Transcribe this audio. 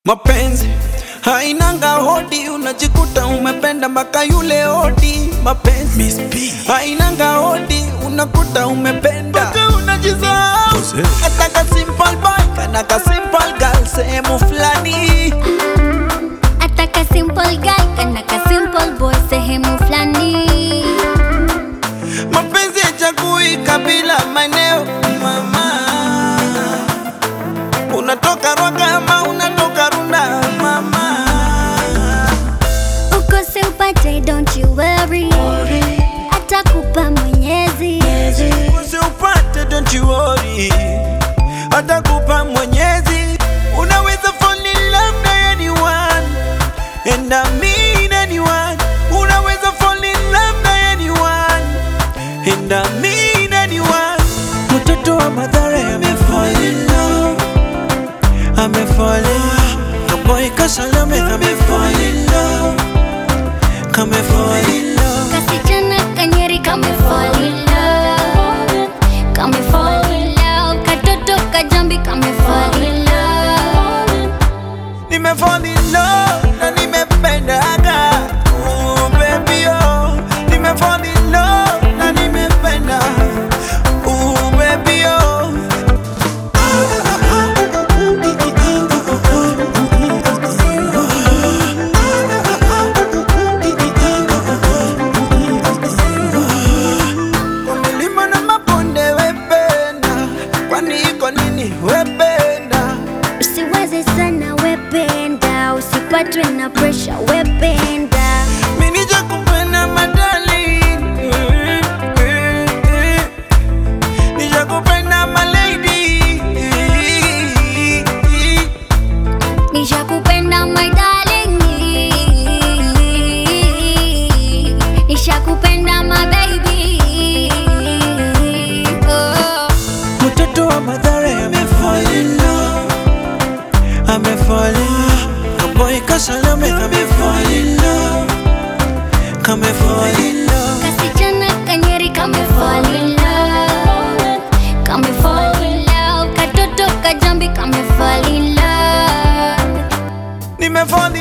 Mapenzi hainanga hodi, unajikuta umependa mpaka yule hodi. Mapenzi hainanga hodi, unakuta umependa mpaka unajisahau. Hata ka simple boy kana ka simple girl sehemu fulani. Ataka simple guy kana ka simple boy sehemu fulani. Mapenzi hachagui kabila, maeneo, mama. Unatoka Rwaka ama unatoka Runda, mama. Ukose upate, don't you worry. Atakupa Mwenyezi. Usiupate, don't you worry, atakupa Mwenyezi. Unaweza fall in love na anyone and I mean anyone. Unaweza fall in love na anyone and I mean anyone. Mtoto wa Mathare amefall in love, amefall in love. Kaboy Kasalame amefall in love, kamefall in love. Kasichana kanyeri kame fall in love. Kame fall in love. Katoto kajambi kame fall in love. Nimefall in love na nimependaga oh, baby oh. Nimefall in love na nimependa oh, baby oh. Kwa milima na mabonde wependa, kwani iko nini wependa? Usiwaze sana wependa, usipatwe na pressure wependa. Mimi nijakupenda madali, nijakupenda malady, Nishakupenda my darling, nishakupenda my baby. Oh. mtoto wa Mathare amefall in love, amefall in love, kaboy Kasalame amefall in love, kamefall in love. Kasichana kanyeri kame fall in love, kame fall in love. Katoto kajambi kame fall in love. Nimefall